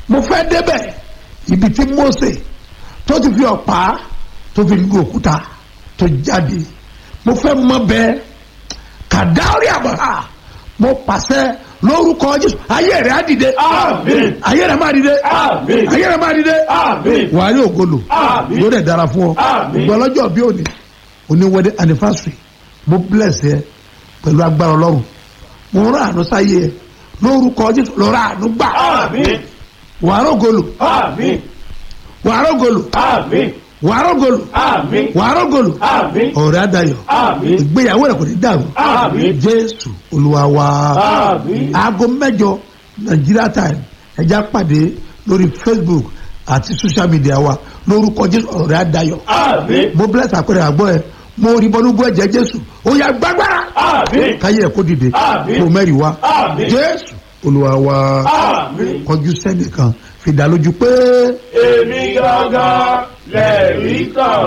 mo fẹ́ débẹ̀ ibi tí Mósè tó ti fi ọ̀pá tó fi lu òkúta tó jáde mo fẹ́ mọ bẹ́ẹ̀ kàdárí àbọ̀há mo pàṣẹ lórúkọ Jésù ayé rẹ̀ á dìde Àmín. ayé rẹ̀ máa dìde Àmín. ayé rẹ̀ máa dìde Àmín. wàá rí ògolo Àmín. yóò dẹ̀ dára fún ọ Àmín. gbọ́ lọ́jọ́ bí òní òní wedding anniversary mo bless ẹ pẹ̀lú agbára ọlọ́run mo rán àánú sáyé ẹ lórúkọ Jésù lọ́ra àánú gbà Àmín. wàá rògolo Àmín. wàá rògolo Àmín. wàá rògolo Àmín. wàá rògolo Àmín. ọ̀rẹ́ adayọ̀ Àmín. ìgbéyàwó rẹ̀ kò ní dàrú Àmín. Jésù Olúwa wa Àmín. aago mẹ́jọ Nigeria time ẹja pàdé lórí Facebook àti social media wa lórúkọ Jésù ọ̀rẹ́ adayọ̀ Àmín. mo bless àpẹẹrẹ àgbọ̀ ẹ mo rí bọ́núgbọ́ ẹ̀jẹ̀ Jésù ó yá gbágbára Àmín. káyé ẹ̀ kó dìde Àmín. kó mẹ́rin wá Àmín. Jésù Olúwa wa Àmín. kọjú sẹ́nìkan fìdá lójú pé. Èmi gangan lẹ̀rí kan.